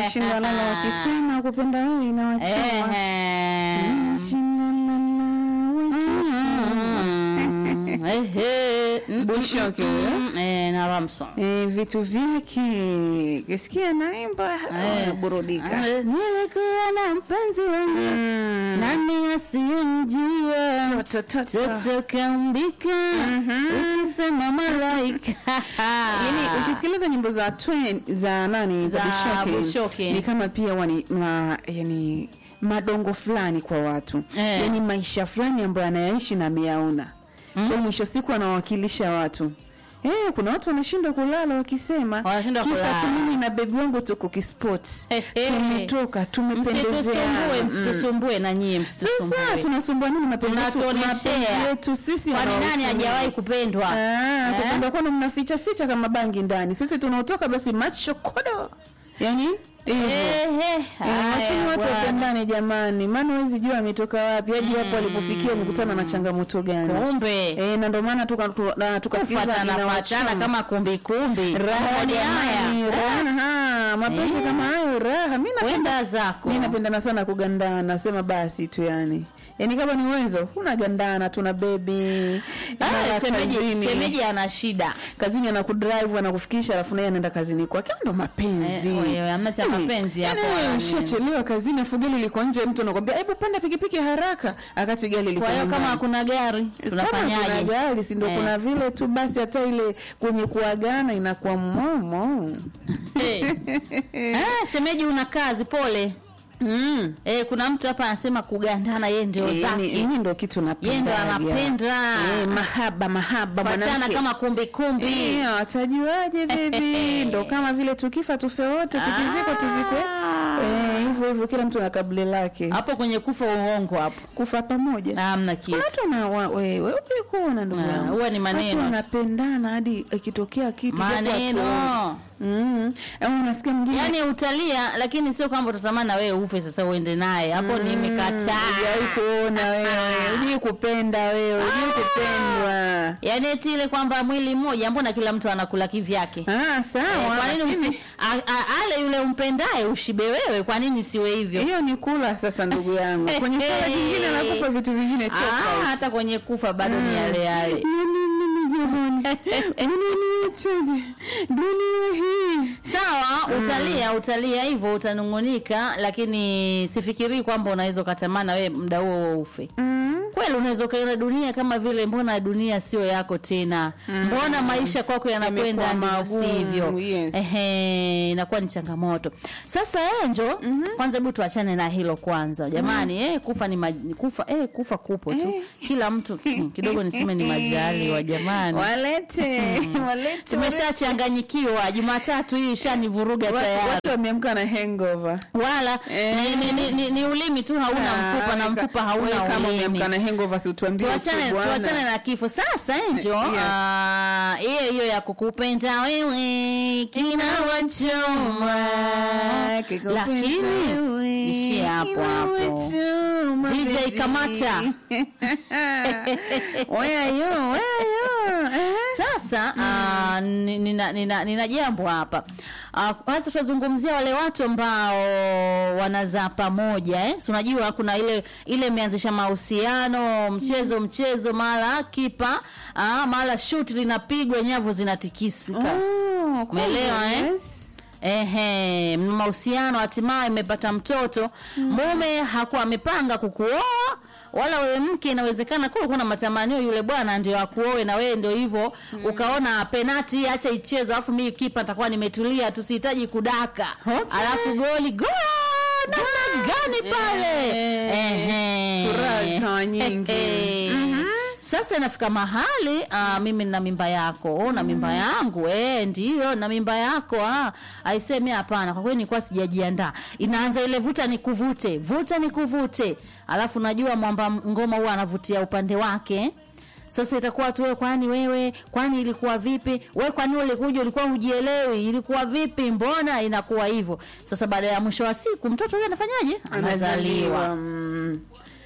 Shindana na wakisema kupenda wewe inawachoma. Ehe. Shindana na wakisema. Ehe. Mm, Bushoke, mm, eh, na Ramson. Eh, vitu vyake kisikia naimba anaburudika. Eh, Nilikuwa na mpenzi wangu Mm. nani asiyemjua Toto, toto. toto kaumbika utisema malaika Yaani ukisikiliza nyimbo za Twain za nani za Za Bushoke, Bushoke. ni kama pia wani ma, yani madongo fulani kwa watu Eh. yani maisha fulani ambayo anayaishi na ameyaona mm. kwa mwisho siku anawakilisha watu Eh, kuna watu wanashindwa kulala wakisema Wanashindwa kisa kulala. tu mimi na bebi wangu tuko kisport He, he. tumetoka msitusumbue tumependezeana Mm. msitusumbue na nyie sasa msitusumbue tunasumbua nini mapenzi yetu Mnatuoneshea. mapenzi yetu sisi kwani nani wanaosumbua. hajawahi kupendwa Ah, Eh? kupenda kwenu mnaficha ficha kama bangi ndani. Sisi tunaotoka basi macho kodo. Yaani hivyo. Ehe, Eh, haya, Wacheni watu bwana. wapendane jamani, maana huwezi jua ametoka wapi hadi hapo alipofikia amekutana na changamoto gani. kumbe Eh, na ndio maana tuka tu- na tukasikiliza kufatana inawachoma. fatana kama kumbikumbi raha Maoni jamani, haya raha mapenzi Eh. kama hayo raha. Mimi napenda wenda zako mimi napendana sana kugandana, nasema basi tu yani. Yaani kama ni uwezo, unagandana tuna baby. Ah, mara shemeji kazini. shemeji ana shida kazini anakudrive anakufikisha alafu naye anaenda kazini kwake ndo mapenzi Eh, wewe, hamna cha Yaani, mapenzi yaani hapo, wewe yaani. ushachelewa kazini afu gari liko nje mtu anakwambia hebu panda pikipiki haraka akati gari liko kwa hiyo kama nyumbani. hakuna gari Kama kuna tunafanyaje gari si ndo Eh. kuna vile tu basi hata ile kwenye kuagana inakuwa momo Eh. Ah, shemeji una kazi pole mm. eh, kuna mtu hapa anasema kugandana yeye ndio Eh, yani, zake yani ndo kitu yeye ndo napenda anapenda eh, mahaba mahaba fatana mwanamke kama kumbikumbi Eh, watajuaje bebi ndo kama vile tukifa tufe wote tukizikwa tuzikwe Eh, hivyo hivyo kila mtu na kabile lake hapo kwenye kufa uongo hapo kufa pamoja hamna kuna kitu watu wana wa- we- we ujui kuona ndugu Ah, yangu huwa ni maneno. watu wanapendana hadi ikitokea kitu japo hatuoni. maneno mm. au unasikia mwingine yaani utalia lakini sio kwamba utatamani na wewe ufe sasa uende naye hapo nimekataa Hujawahi kuona wewe ujui kupenda wewe ujui kupendwa yaani eti ile kwamba mwili mmoja mbona kila mtu anakula kivyake ah, Eh, sawa kwa nini lakini- usi, a, a, ale yule umpendaye ushibe wewe kwa nini siwe hivyo hiyo ni kula sasa ndugu yangu kwenye swala jingine anakufa vitu vingine Ah, tofauti hata kwenye kufa bado ni yale yale Yaani mimi jamani unaniachaje dunia hii sawa utalia utalia hivyo utanungunika lakini sifikirii kwamba unaweza ukatamana wewe muda huo huo ufe mm. kweli unaweza ukaiona dunia kama vile mbona dunia sio yako tena mbona maisha kwako yanakwenda Yamekuwa ndivyo magumu, sivyo yes. ehe inakuwa ni changamoto sasa enjo kwanza hebu tuachane na hilo kwanza jamani eh, kufa ni maj- kufa eh, kufa kupo tu Eh. kila mtu hmm, kidogo niseme ni majali wa jamani walete walete tumeshachanganyikiwa jumatatu hii ishanivuruga watu, tayari watu wameamka na hangover wala Eh. ni, ni, ni, ni, ni ulimi tu hauna mfupa na Ah, mfupa wewe hauna kama ulimi umeamka na hangover si utuambie tuachane tu bwana. tuachane na kifo sasa enjo Yes. ah, hiyo hiyo ya kukupenda wewe kina wachoma Kikupenda lakini wewe, ishie hapo kina hapo wachoma, DJ baby. Kamata. Where you, where you? Eh? sasa ah, ni- nina, nina, nina jambo hapa Ah, kwanza tunazungumzia wale watu ambao wanazaa pamoja eh? si unajua kuna ile ile imeanzisha mahusiano mchezo mchezo mara kipa ah, mara shuti linapigwa nyavu zinatikisika Oh, kumbe, Umeelewa, eh? yes. Ehe, mna mahusiano hatimaye imepata mtoto mume hakuwa amepanga kukuoa wala wewe mke inawezekana kuwa kuna matamanio yule bwana ndio akuoe na wewe ndio hivyo ukaona penati acha ichezo alafu mimi kipa nitakuwa nimetulia tusihitaji kudaka Okay. alafu goli go namna gani pale Eh, Ehe. furaha zikawa nyingi. Ehe. Sasa inafika mahali uh, mimi nina mimba yako na mimba yangu eh, ndio na mimba yako ah. Aisemi hapana, kwa kweli nilikuwa sijajiandaa. Inaanza ile vuta ni kuvute, vuta ni kuvute, alafu najua mwamba ngoma huwa anavutia upande wake sasa itakuwa tu wewe, kwani wewe, kwani ilikuwa vipi? Wewe kwani ulikuja ulikuwa hujielewi, ilikuwa vipi? Mbona inakuwa hivyo? Sasa baada ya mwisho wa siku mtoto huyo anafanyaje? Anazaliwa. mm.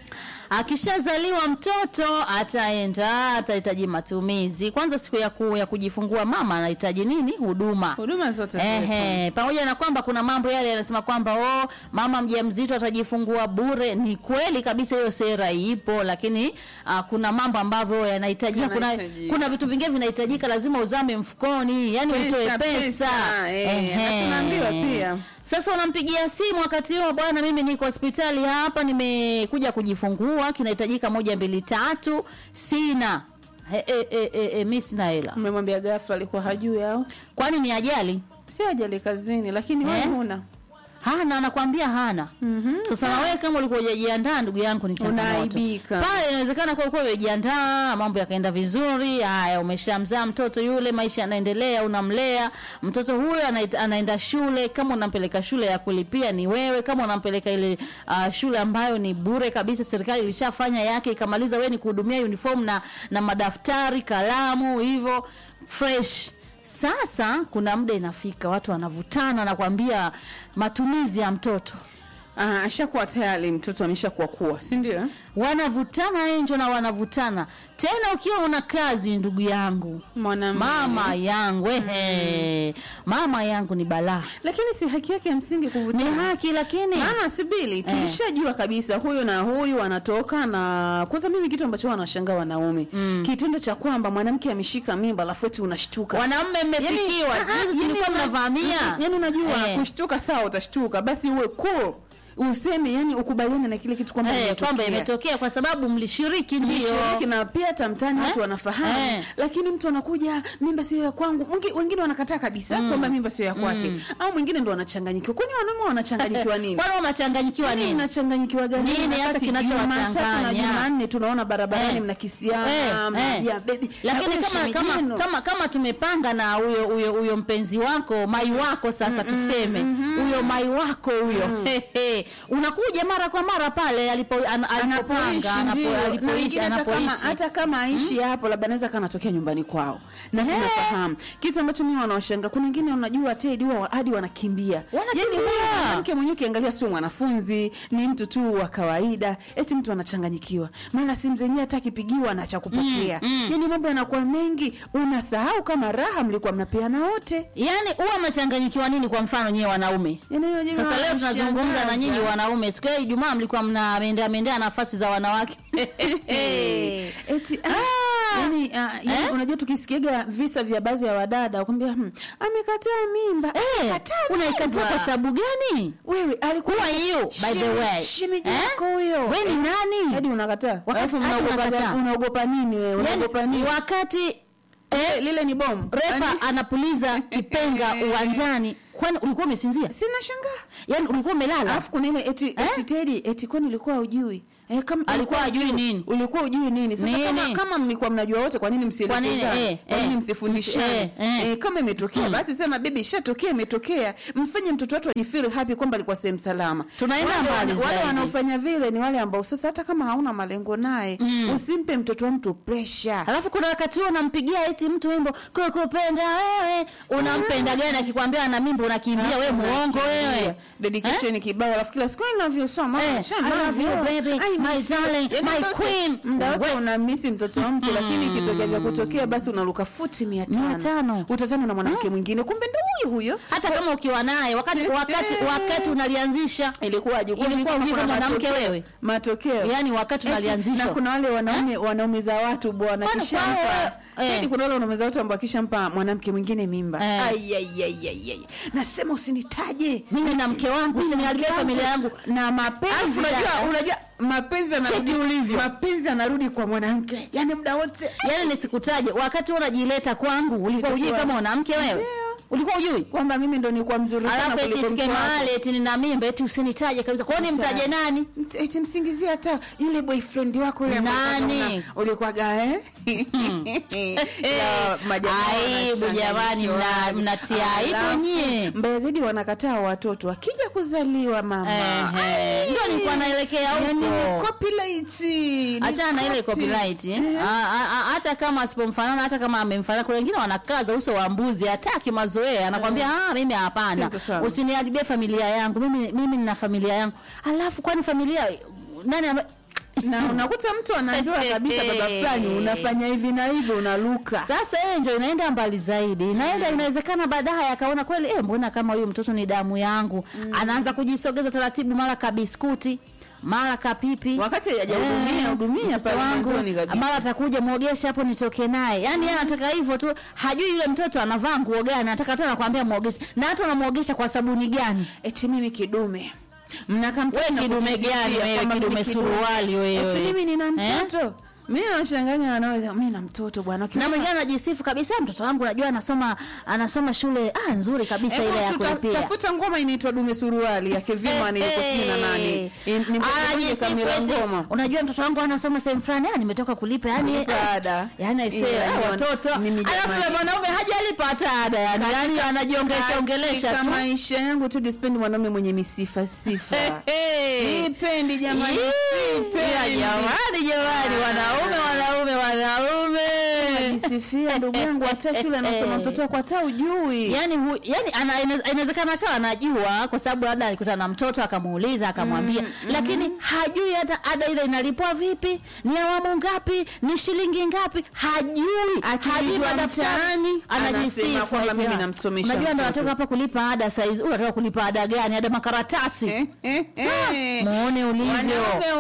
akishazaliwa mtoto ataenda atahitaji matumizi kwanza siku ya, ku, ya kujifungua mama anahitaji nini huduma huduma zote ziwepo. Ehe, pamoja na kwamba kuna mambo yale yanasema kwamba oh, mama mjamzito atajifungua bure. Ni kweli kabisa, hiyo sera ipo, lakini uh, kuna mambo ambavyo yanahitaji, kuna, Yanahitajika. kuna vitu vingine vinahitajika, lazima uzame mfukoni, yani Pesa, utoe pesa, pesa, eh, Ehe. na tunaambiwa pia. Sasa unampigia simu wakati huo, bwana, mimi niko hospitali hapa, nimekuja kujifungua, kinahitajika moja mbili tatu, sina e, e, e, e, e, mi sina hela. Mmemwambia ghafla, alikuwa hajui au Kwani ni ajali? sio ajali kazini, lakini wewe Eh? huna hana anakwambia hana Mhm. sasa na wewe kama ulikuwa hujajiandaa ndugu yangu ni changamoto Unaaibika. pale inawezekana kwa ulikuwa umejiandaa mambo yakaenda vizuri haya umeshamzaa mtoto yule maisha yanaendelea unamlea mtoto huyo anaita- anaenda shule kama unampeleka shule ya kulipia ni wewe kama unampeleka ile uh, shule ambayo ni bure kabisa serikali ilishafanya yake ikamaliza wewe ni kuhudumia uniform na na madaftari kalamu hivyo fresh sasa kuna muda inafika watu wanavutana na kuambia matumizi ya mtoto Ah, ashakuwa tayari mtoto ameshakuwa kuwa, si ndio? wanavutana enjo na wanavutana tena ukiwa una kazi ndugu yangu Mwanamume. mama yangu ehe mama yangu ni balaa Lakini si haki yake ya msingi ni kuvutana. haki lakini Maana sibili tulishajua kabisa huyu na huyu wanatoka na kwanza, mimi kitu ambacho wanashangaa wanaume mm. kitendo cha kwamba mwanamke ameshika mimba alafu eti unashtuka wanaume mmefikiwa ah, ah, juzi yani mlikuwa una- mnavamia yani unajua Eh. kushtuka sawa, utashtuka basi uwe cool useme, yani ukubaliane na kile kitu kwamba Eh, imetokea. kwamba imetokea kwa sababu mlishiriki ndio Mlishiriki na pia hata mtaani Eh? watu wanafahamu Eh. lakini mtu anakuja mimba sio ya kwangu Wengi- wengine wanakataa kabisa kwamba mimba sio ya kwake au mwingine ndo wanachanganyikiwa kwani wanaume wanachanganyikiwa nini kwani wamechanganyikiwa Nini nini mnachanganyikiwa gani? Nini hata Wakati kinachowachanganya? Jumatatu na Jumanne tunaona barabarani Eh. mnakisiana Eh, eh. mnaambia baby lakini na huyo kama shemeji kama, yenu. kama kama tumepanga na huyo huyo huyo mpenzi wako mai wako sasa tuseme huyo mai wako huyo Hehe. unakuja mara kwa mara pale alipo an- anapoishi alipopanga anapo- ndio. Na alipoishi wengine hata kama anapoishi hata kama aishi hapo labda anaweza kana tokea nyumbani kwao na tunafahamu kitu ambacho mimi wanawashanga kuna wengine unajua Ted huwa hadi wanakimbia Wanakimbia. yani huyo mwanamke mwenyewe ukiangalia sio mwanafunzi ni mtu tu wa kawaida eti mtu anachanganyikiwa maana simu zenyewe hata akipigiwa na cha kupokea yani mambo yanakuwa mengi unasahau kama raha mlikuwa mnapeana wote yaani huwa mnachanganyikiwa nini kwa mfano nyewe wanaume yani hiyo jambo sasa leo tunazungumza na linashangaza. nyinyi wanaume siku ya ijumaa mlikuwa mnaendea mendea nafasi za wanawake eti ah, yani, ah, yani Eh? unajua tukisikiaga visa vya baadhi ya wadada wakwambia hmm, amekataa mimba Eh, amekataa unaikataa mimba. kwa sababu gani wewe alikuwa Who are you, by the Sheme- way? shemeji Eh? yako huyo we ni nani hadi unakataa Wakati- alafu hadi mnaogopa unakataa. gani- unaogopa nini wewe unaogopa yani, nini wakati Eh, lile ni bomu refa anapuliza kipenga uwanjani kwani ulikuwa umesinzia sina shangaa yani ulikuwa umelala alafu kuna ile eti eti Teddy eti kwani ulikuwa hujui eh, kama Alikuwa hajui nini? ulikuwa hujui nini sasa kama, Nini? kama mlikuwa mnajua wote kwa nini Kwa nini? msielekezane Eh, kwa nini eh. msifundishane Eh, eh. eh, kama imetokea basi sema bibi ishatokea imetokea mfanye mtoto wetu ajifeel happy kwamba alikuwa sehemu salama Tunaenda Wale mbali wana- wale zaidi. wanaofanya vile ni wale ambao sasa hata kama hauna malengo naye usimpe mtoto wa mtu pressure alafu kuna wakati huo unampigia eti mtu wimbo kukupenda wewe unampenda gani akikwambia ana mimba unakimbia we muongo wewe dedication kibao alafu kila siku I love you so much Eh, I I love you, baby, I my miss you. darling, Yaani my muda wote- queen. muda wote We- unamisi mtoto wa mtu lakini ikitokea vya kutokea basi unaruka futi mia Mia tano tano. utatana na mwanamke mwingine kumbe ndo huyo huyo hata kama ukiwa naye wakati wakati wakati unalianzisha ilikuwaje Kwa Ilikuwa nini ujui kuna kama mwanamke matokeo? wewe? matokeo yani wakati Eti, unalianzisha na kuna wale wanaume wanaumiza watu bwana Kwani kishampa kwao, eh. Tedi, kuna wale wanaumiza watu ambao kishampa mwanamke mwingine mimba Eh. Ai, ai, ai, ai, ai. nasema usinitaje mimi na mke wangu usiniharibie Mke wangu. familia yangu na mapenzi Alafu unajua dada. unajua mapenzi yanarudi Cheki ulivyo. mapenzi yanarudi kwa mwanamke yani muda wote yani nisikutaje wakati wewe unajileta kwangu ulikuwa ujui Ilikuwa- kama mwanamke wewe Ndio. ulikuwa ujui kwamba mimi ndo nilikuwa mzuri sana alafu eti kuliko ifike mke wako. mahali eti nina mimba eti usinitaje kabisa kwani nimtaje nani Mt- eti msingizie hata yule boyfriend wako yule ambaye Nani? una- ulikuwaga eh Ya, majamaa Aibu jamani, mna- wanachanganyikiwa. mnatia aibu Alafu, nyie. mbaya zaidi wanakataa watoto wakija kuzaliwa mama Ehe, ndio nilikuwa naelekea yani ni huko copyright Ni achana na ile copy. copyright eh. A- a- a- hata kama asipomfanana hata kama amemfanana kuna wengine wanakaza uso wa mbuzi hataki mazoea anakwambia ah mimi hapana Siko sawa. usiniharibie familia yangu mimi mimi nina familia yangu alafu kwani familia nani ame... na unakuta mtu anaambiwa kabisa baba fulani unafanya hivi na hivi unaluka Sasa yeye ndio inaenda mbali zaidi, inaenda inawezekana baadaye akaona kweli, eh, mbona kama huyu mtoto ni damu yangu. Anaanza kujisogeza taratibu, mara kabiskuti, mara kapipi, wakati hajahudumia Eh, hudumia mtoto pale wangu, mwanzoni kabisa mara atakuja mwogesha hapo nitoke naye. Yaani yeye anataka hivyo tu, hajui yule mtoto anavaa nguo gani, anataka tu anakuambia muogeshe. Na hata unamwogesha kwa sabuni gani? eti mimi kidume mnakaa Wewe kidume gani wewe, kidume suruali wewe. eti mimi nina Eh? mtoto mimi nashanganya wanaweza mimi na mtoto bwana na mwingine anajisifu kabisa, mtoto wangu najua anasoma anasoma shule ah, nzuri kabisa ile ya Hebu tuta- kulipia. tafuta ngoma inaitwa dume suruali ya Kevima ni yuko sijui na nani Eh, In- ni mboga anajisifu Kamila eti, ngoma Unajua mtoto wangu anasoma sehemu fulani, ah, nimetoka kulipa yani Kulipa ada. yani aisee, Ila, ah, ni- watoto mimi alafu jamani. yule mwanaume hajalipa hata ada yani, yani anajiongelesha ongelesha Katika tu. maisha yangu tu dispendi mwanaume mwenye misifa sifa Eh, Sipendi jamani, Ih, ila sipendi. jamani jamani, wanaume wanaume wanaume Najisifia ndugu yangu, hata shule anasoma mtoto wako hata ujui. yani hu, yani ana- ina- inawezekana akawa anajua kwa sababu labda alikutana na mtoto akamuuliza akamwambia lakini hajui hata ada ile inalipwa vipi ni awamu ngapi ni shilingi ngapi hajui hajui Akijua madaftari mtaani, anasema anajisifu kwamba eti, mimi ah, namsomesha unajua ndo mtoto. natoka hapa kulipa ada saizi huyu anataka kulipa ada gani ada makaratasi Eh, eh, eh. muone ulivyo Wanaume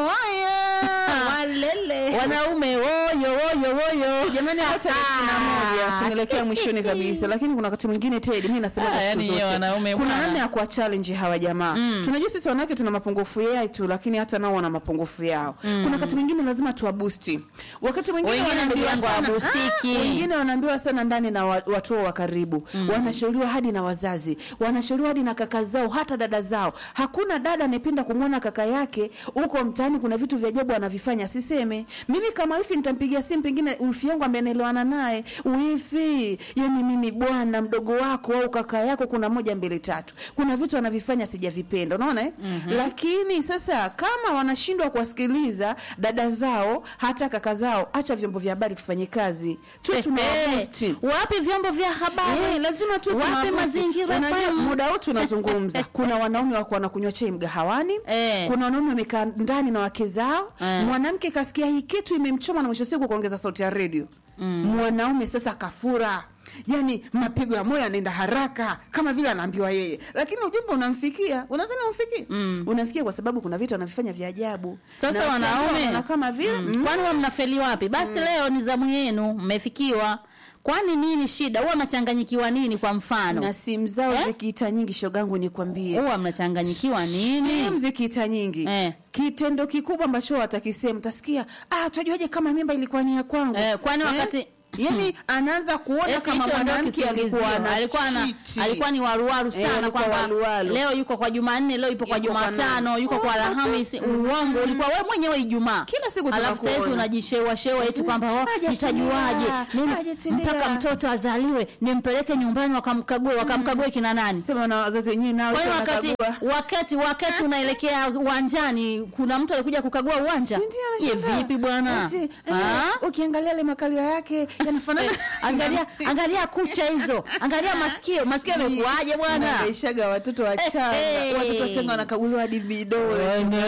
waya walele. wanaume woyo woyo woyo Jamani, hata tarehe ishirini na moja tunaelekea mwishoni kabisa, lakini kuna wakati mwingine Ted, mimi nasema Ah, siku yani zote wanaume kuna bwana. namna ya kuwa challenge hawa jamaa. Tunajua sisi wanawake tuna mapungufu yetu, lakini hata nao wana mapungufu yao. Kuna wakati mwingine lazima tuwabusti, wakati mwingine Wengine ndugu wanaambiwa yangu sana- hawabustiki. Ah, wengine wanaambiwa sana ndani na wa- watu wao wa karibu, wanashauriwa hadi na wazazi, wanashauriwa hadi na kaka zao, hata dada zao. Hakuna dada anayependa kumwona kaka yake huko mtaani kuna vitu vya ajabu anavifanya, siseme mimi kama wifi nitampigia simu, pengine wifi yangu ambaye naelewana naye, wifi, yani mimi bwana mdogo wako au kaka yako, kuna moja mbili tatu, kuna vitu anavifanya sijavipenda, unaona eh? Lakini sasa kama wanashindwa kuwasikiliza dada zao hata kaka zao, acha vyombo vya habari tufanye kazi tu, Eh, tunawabusti wapi vyombo vya habari Eh, lazima tu wapi tunawabusti. mazingira Unajua, FM? muda huu tunazungumza kuna wanaume wako wanakunywa chai mgahawani Eh. kuna wanaume wamekaa ndani na wake zao Eh. mwanamke kasikia hii kitu imemchoma na mwisho siku kuongeza sauti ya redio mwanaume sasa kafura yani mapigo ya moyo yanaenda haraka kama vile anaambiwa yeye lakini ujumbe unamfikia unadhani umfikie unamfikia kwa sababu kuna vitu anavifanya vya ajabu Sasa Na wanaume wana kama vile mm. mm. kwani wa mnafeli wapi? Basi leo ni zamu yenu, mmefikiwa. Kwani nini shida? Huwa mnachanganyikiwa nini? Kwa mfano na simu zao Eh? zikiita nyingi shogangu nikwambie huwa mnachanganyikiwa Simu nini? zikiita nyingi Eh. kitendo kikubwa ambacho watakisema utasikia ah utajuaje kama mimba ilikuwa ni ya kwangu Eh, kwani wakati- yani anaanza kuona Eti kama hicho ndio mwanamke kisingizio. alikuwa na alikuwa na, chiti. alikuwa ni waruwaru Eh, sana alikuwa kwamba waruwaru. leo yuko kwa Jumanne, leo yupo kwa Yuko kwa Jumatano, nani? yuko kwa Oh, Alhamisi. Uongo ulikuwa wewe mwenyewe Ijumaa. Kila siku Alafu tunakuona. sasa unajishewa shewa eti kwamba oh, Hajatulia, nitajuaje mimi hajatulia. mpaka mtoto azaliwe nimpeleke nyumbani wakamkague wakamkague kina nani? sema na wazazi wenyewe nao Kwani sio wakati wanakagua. wakati wakati unaelekea uwanjani kuna mtu alikuja kukagua uwanja? Si ndio Je, anashangaa? vipi bwana? Eti, eh, Ah? ukiangalia ile makalio yake yanafanana Angalia angalia kucha hizo. Angalia masikio. Masikio yamekuaje bwana? Naishaga watoto wachanga Eh, eh. watoto wachanga wanakaguliwa hadi vidole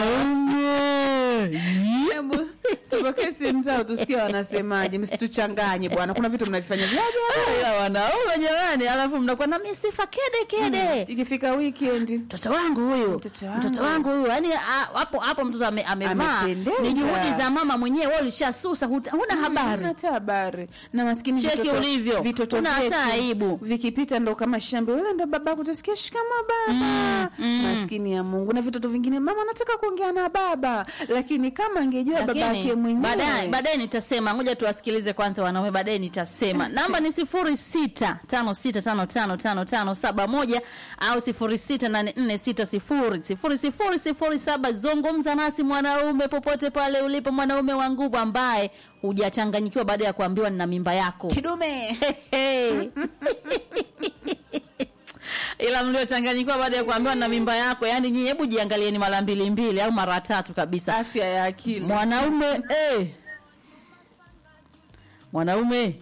Hebu tupokee simu zao tusikie wanasemaje, msituchanganye bwana, kuna vitu mnavifanya vya ajabu. Ila wanaume jamani, alafu mnakuwa na misifa kede kede. Ikifika weekend Mtoto wangu huyu, Mtoto wangu. mtoto wangu huyu, yani ah, hapo hapo mtoto ame, amevaa Amependeza. ni juhudi za mama mwenyewe, wewe ulishasusa, huta- huna habari. hata habari na maskini Cheki vitoto- ulivyo. vitoto Una hata vyetu aibu. vikipita ndo kama shamba, yule ndo baba kutasikia shikamo baba. Maskini ya Mungu, na vitoto vingine mama anataka kuongea na baba, lakini kama angejua baba Lakini, yake mwenyewe baadaye baadaye nitasema, ngoja tuwasikilize kwanza wanaume, baadaye nitasema. Namba ni sifuri sita tano sita tano tano tano tano saba moja au sifuri sita nane nne sita sifuri sifuri sifuri sifuri saba. Zungumza nasi mwanaume, popote pale ulipo, mwanaume wa nguvu ambaye hujachanganyikiwa baada ya kuambiwa nina mimba yako. kidume Hey. ila mliochanganyikiwa baada ya kuambiwa na mimba yako, yani nyinyi, hebu jiangalieni mara mbili mbili au mara tatu kabisa. afya ya akili Mwanaume eh. Mwanaume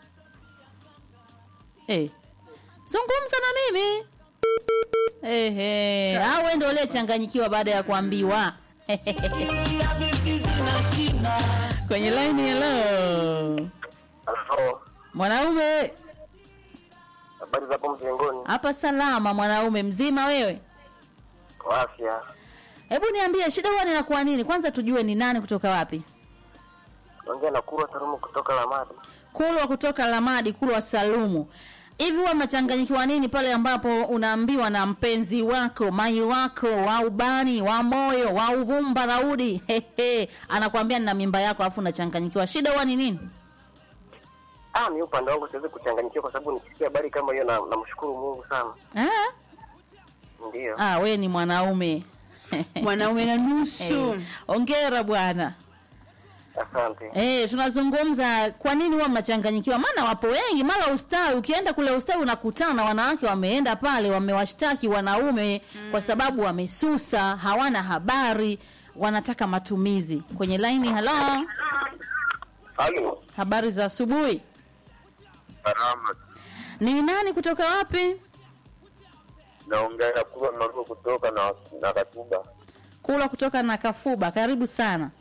eh. Zungumza na mimi eh, eh. Au wewe ndio uliyechanganyikiwa baada ya kuambiwa kwenye line hello Halo, mwanaume habari za hapo mjengoni? hapa salama mwanaume mzima wewe Kwa afya. hebu niambie shida huwa ninakuwa nini kwanza tujue ni nani kutoka wapi Naongea na Kurwa Salumu kutoka Lamadi. kulwa kutoka lamadi kulwa salumu hivi huwa mnachanganyikiwa nini pale ambapo unaambiwa na mpenzi wako mai wako wa ubani wa moyo wa uvumba raudi hehe anakwambia nina mimba yako alafu unachanganyikiwa shida huwa ni nini Ah, mi upande wangu siwezi kuchanganyikiwa kwa sababu nikisikia habari kama hiyo na namshukuru Mungu sana. ah? Ndio. ah, we ni mwanaume mwanaume na nusu Eh, ongera bwana Asante. Eh, tunazungumza kwa nini huwa mnachanganyikiwa? Maana wapo wengi, mara ustawi, ukienda kule ustawi unakutana na wanawake wameenda pale wamewashtaki wanaume kwa sababu wamesusa, hawana habari, wanataka matumizi. Kwenye laini, halo, Halo. habari za asubuhi. Salama. Ni nani kutoka wapi? Naongea na Kurwa Maruo kutoka na na Katuba. Kula kutoka na Kafuba, karibu sana.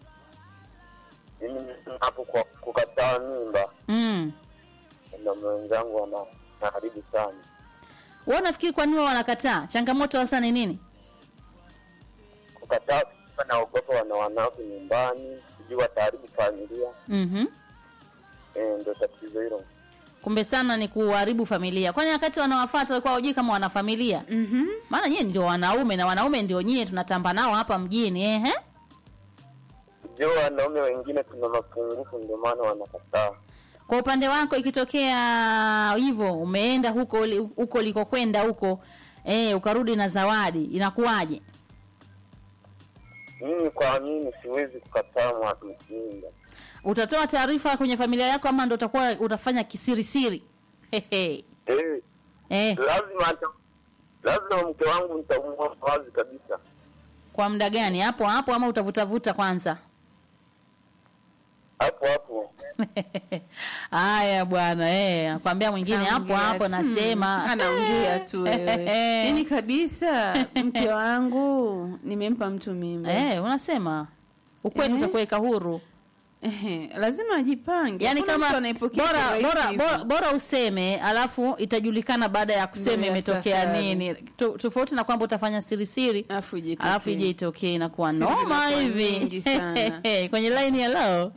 Mimi hapo kwa kukataa mimba Mm. na mwenzangu ana na karibu sana. Wewe unafikiri kwa nini wao wanakataa? Changamoto hasa ni nini? Kukataa kwa naogopa wana wanawake nyumbani, sijui wataharibu familia. Mhm. Eh, ndio tatizo hilo. Kumbe sana ni kuharibu familia. Kwani wakati wanawafuata walikuwa hawajui kama wana familia? Mhm. maana nyie ndio wanaume na wanaume ndio nyie tunatamba nao hapa mjini ehe Sijui wanaume wengine tuna mapungufu ndio maana wanakataa. kwa upande wako ikitokea hivyo umeenda huko li- huko ulikokwenda huko eh ukarudi na zawadi inakuwaje Mimi kwa mimi siwezi kukataa mwatumkinga. utatoa taarifa kwenye familia yako ama ndo utakuwa utafanya kisirisiri Hehe. Eh, eh lazima ata, lazima mke wangu nitamua wazi kabisa. kwa muda gani hapo hapo ama utavutavuta kwanza Hapo hapo. haya bwana eh akwambia mwingine hapo Anaongea hapo tu. nasema Mm, anaongea tu wewe yani kabisa mke wangu nimempa mtu mimba eh unasema ukweli Eh? utakuweka huru Ehe, lazima ajipange yani Hakuna kama mtu anaipokea bora kirahisi bora, hivyo. bora bora useme alafu itajulikana baada ya kusema Ndio ya imetokea safari. nini To- tofauti na kwamba utafanya siri siri alafu ijitokee. alafu ije itokee inakuwa Siri noma zinakuwa hivi nyingi sana. kwenye line ya leo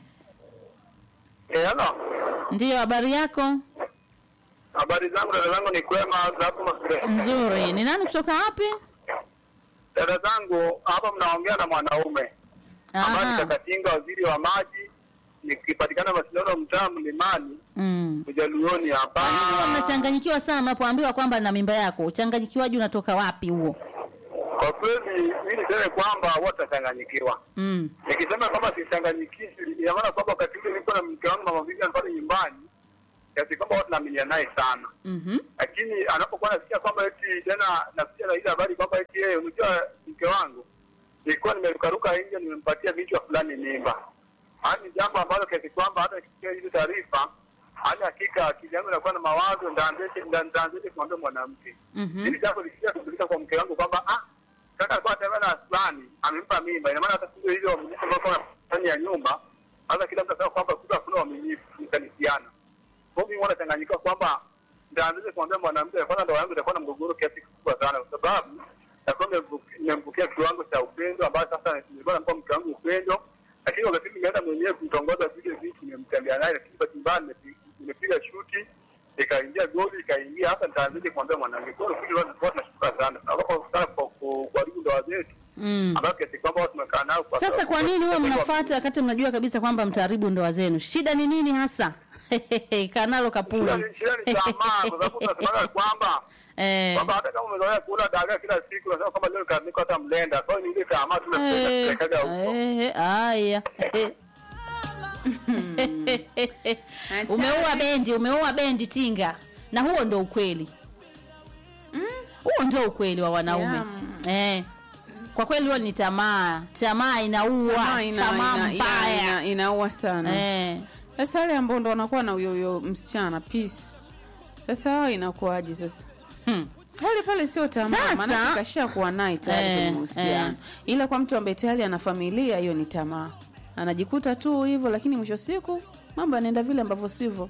Eh, ano. ndiyo habari yako Habari zangu dada zangu ni kwema za hapo Masure. nzuri ni nani kutoka wapi Dada zangu hapa mnaongea na mwanaume ambaye Aha. nitakatinga waziri wa maji nikipatikana mashindano mtaa mlimani Mm. Ujaluoni hapa. Kwa nini huwa mnachanganyikiwa sana mnapoambiwa kwamba na mimba yako uchanganyikiwaji unatoka wapi huo Kwa kweli mimi niseme kwamba watachanganyikiwa. mm. Nikisema kwamba sichanganyikiwi, ina maana kwamba wakati ule nilikuwa na mke wangu mama Vivian pale nyumbani, kiasi kwamba watu naaminia naye sana, mm lakini anapokuwa nasikia kwamba eti tena nasikia na ile habari kwamba eti yeye, unajua mke wangu nilikuwa nimerukaruka nje, nimempatia vichwa fulani mimba. Yaani jambo ambalo kiasi kwamba hata ikisikia hizo taarifa, hali hakika akili yangu inakuwa na mawazo, ndaanzeje ndaanzeje kumwambia mwanamke Mhm. ili jambo likija kuzulika kwa mke wangu kwamba ah, kaka alikuwa anatembea na fulani amempa mimba, ina maana hata siku hizo wamiliki ambao kwa ndani ya nyumba, hata kila mtu anasema kwamba kumbe hakuna wamiliki mkanisiana. Kwa hiyo mimi huwa nachanganyikiwa kwamba ndaanzaje kumwambia mwanamke kwanza, ndoa yangu itakuwa na mgogoro kiasi kikubwa sana, kwa sababu nakuwa nimemvukia kiwango cha upendo ambayo sasa nilikuwa nampa mke wangu upendo, lakini wakati nimeenda mwenyewe kumtongoza vile vitu, nimemtembea naye, lakini bahati mbaya nimepi- nimepiga shuti ikaingia goli ikaingia hapa, nitaanzaje kumwambia mwanamke? Kwa hiyo kuja watu tunashuka sana Tunaogopa sana kwa ku- kuharibu ndoa zetu Mm. ambayo kiasi kwamba watu tumekaa nao kwa Sasa kwa nini huwa mnafuata wakati mnajua kabisa kwamba mtaharibu ndoa zenu? Shida ni nini hasa? Kanalo Shida kapuli. ni- shida ni tamaa, kwa sababu tunasemaga kwamba Eh. kwamba hata kama umezoea kula dagaa kila siku, unasema kwamba leo nikaandika hata mlenda. Kwa hiyo ni ile tamaa Eh, tunapelekaga huko. eh, Haya. Umeua bendi, umeua bendi tinga. Na huo ndo ukweli. Huo ndio ukweli wa wanaume. Eh. Kwa kweli huo ni tamaa. Tamaa inaua, Tamaa ina- tamaa ina- ina- mbaya. ina- inaua sana Eh. sasa wale ambao ndo wanakuwa na huyo huyo msichana peace sasa hao inakuwaje sasa Hmm. pale pale sio tamaa, Sasa- maana kasha kuwa naye tayari Eh, kwenye mahusiano. eh. Ila kwa mtu ambaye tayari ana familia, hiyo ni tamaa, anajikuta tu hivyo, lakini mwisho siku mambo yanaenda vile ambavyo sivyo.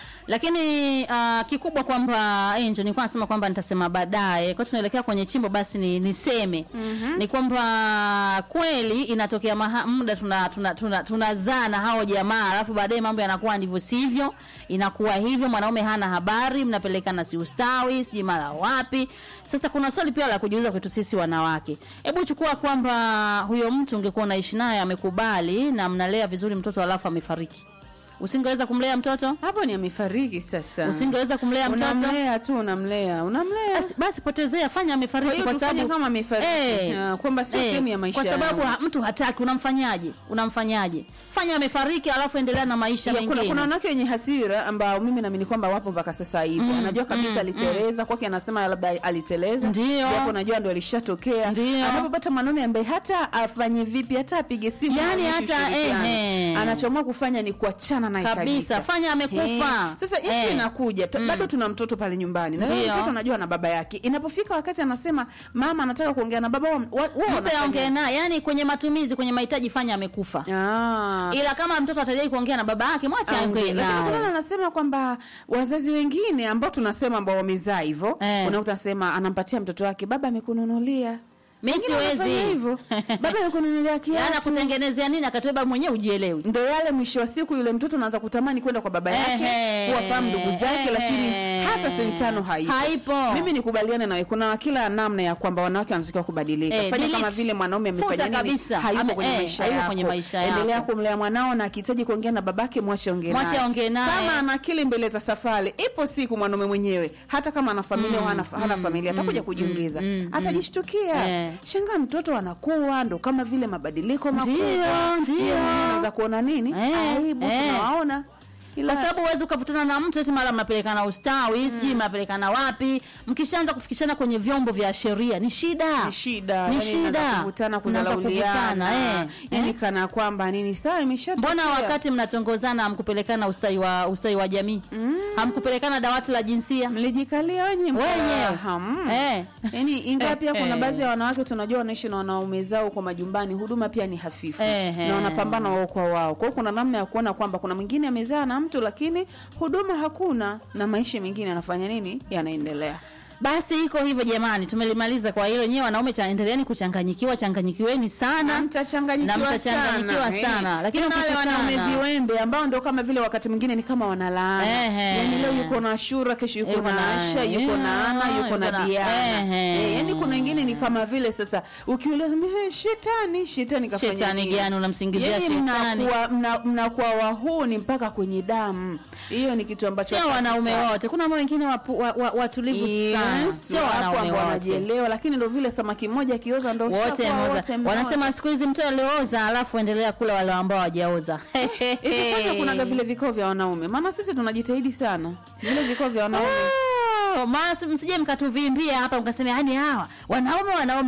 lakini uh, kikubwa kwamba Angel nilikuwa nasema kwamba nitasema baadaye kwa tunaelekea kwenye chimbo basi ni niseme mm-hmm. ni kwamba kweli inatokea maha, muda tunazaa tuna, tuna, tunazaa na hao jamaa alafu baadaye mambo yanakuwa ndivyo sivyo inakuwa hivyo mwanaume hana habari mnapelekana si ustawi sijui mara wapi sasa kuna swali pia la kujiuliza kwetu sisi wanawake hebu chukua kwamba huyo mtu ungekuwa unaishi naye amekubali na mnalea vizuri mtoto alafu amefariki usingeweza kumlea mtoto Hapo ni amefariki sasa. usingeweza kumlea mtoto unamlea tu, unamlea unamlea basi, basi potezea fanya Kwa amefariki hiyo kwa tufanye sababu kama amefariki. Ah, kwamba sio sehemu ya maisha kwa sababu yangu. ha- mtu hataki unamfanyaje unamfanyaje fanya amefariki alafu endelea na maisha Ya, kuna, mengine kuna wanawake wenye hasira ambao mimi naamini kwamba wapo mpaka sasa hivi Mm, anajua kabisa mm, aliteleza kwake anasema labda aliteleza Ndio. japo najua ndo alishatokea Ndio. anapopata mwanaume ambaye hata afanye vipi hata apige simu Yani aonyeshe hata, ushirikiano, ehe. anachoamua kufanya ni kuachana naye Kabisa, fanya amekufa. Eh, sasa ishu Eh. inakuja tu- bado tuna mtoto pale nyumbani na yule Ndio. mtoto anajua na baba yake inapofika wakati anasema mama anataka kuongea na baba wa- wa- wao mpe wanafanya- aongee naye yani kwenye matumizi kwenye mahitaji fanya amekufa Ah. ila kama mtoto atajai kuongea na baba yake mwache aongee Lakini kuna naye anasema kwamba wazazi wengine ambao tunasema ambao wamezaa hivyo Eh. unakuta sema anampatia mtoto wake baba amekununulia mi Wengine wanafanya siwezi hivyo baba amekununulia yani kiatu akutengenezea nini akatweba mwenyewe ujielewi ndo yale mwisho wa siku yule mtoto anaanza kutamani kwenda kwa baba yake Ehe. kuwafahamu ndugu zake Ehe. lakini hata sentano haipo Haipo. mimi nikubaliane nawe kuna kila namna ya kwamba wanawake wanatakiwa kubadilika Eh, fanya delete. kama vile mwanaume Futa amefanya nini kabisa. hayupo Ame- kwenye eh, maisha hayupo yako kwenye maisha yako. endelea kumlea mwanao na akihitaji kuongea na babake mwache ongee Mwache naye. aongee naye. kama ana akili mbele za safari ipo siku mwanaume mwenyewe hata kama ana familia au hana, hana familia atakuja kujiongeza mm, atajishtukia Eh. shangaa mtoto anakuwa ndo kama vile mabadiliko makubwa Ndio, ndio. Yeye mwenyewe anaanza kuona nini Eh, aibu eh. tunawaona ila kwa sababu huwezi ukavutana na mtu eti mara mnapelekana ustawi sijui mnapelekana wapi mkishaanza kufikishana kwenye vyombo vya sheria ni shida ni shida ni yani shida inaanza kuvutana Mnaanza kudharauliana kuvutana, eh, yani eh. kana kwamba nini saa imeshatokea mbona wakati mnatongozana hamkupelekana ustawi wa ustawi wa jamii hamkupelekana dawati la jinsia mlijikalia wenye wenyewe Ham. eh. Yaani ingawa pia kuna Eh. baadhi ya wanawake tunajua wanaishi na wanaume zao kwa majumbani, huduma pia ni hafifu Eh, na wanapambana wao kwa wao. Kwa hiyo kuna namna ya kuona kwamba kuna mwingine amezaa na mtu lakini huduma hakuna, na maisha mengine yanafanya nini, yanaendelea. basi iko hivyo jamani tumelimaliza kwa hilo nyewe wanaume chaendeleeni kuchanganyikiwa changanyikiweni sana Na mtachanganyikiwa Na mtachanganyikiwa sana, sana. eh. Lakini Tena wale ukikutana- wanaume viwembe ambao ndo kama vile wakati mwingine ni kama wanalaana, Ehe. yaani leo yuko na Ashura, kesho yuko Yuko na na- Asha, yuko na yeah, Ana, yuko yuko na na- Diana. Ehe. Eh, yaani kuna wengine ni kama vile sasa ukiuliza "Eh, shetani, shetani kafanya Shetani nini?" gani unamsingizia Yaani shetani? mnakuwa mna- mnakuwa wahuni mpaka kwenye damu. Hiyo ni kitu ambacho sio wanaume hakifai. wote kuna wengine wapu- wa- wa- watulivu sana Yes, sio wapo wanaume ambao wote wanajielewa, lakini ndo vile samaki mmoja akioza ndo wote ushakuwa mmoja. wote mmoja. wanasema siku hizi mtu aliyooza alafu endelea kula wale ambao hawajaoza Ikifanya kunaga vile vikao vya wanaume, maana sisi tunajitahidi sana vile vikao vya wanaume Oh, maana msije mkatuvimbia hapa mkasema yani hawa wanaume wanaume